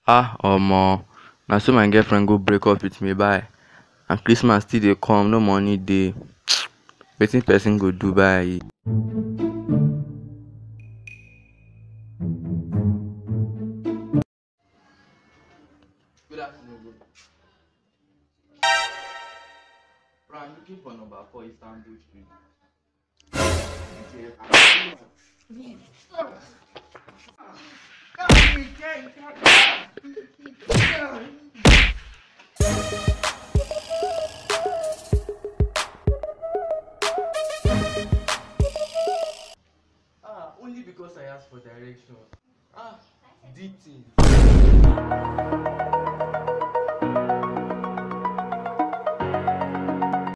ah omo na so my girlfriend go break up with me bye and christmas still dey come no money dey wetin person go do bye. Good afternoon, bro. Bro, I'm looking for number four Istanbul Street. Ah, only because I asked for direction. Ah, deep thing.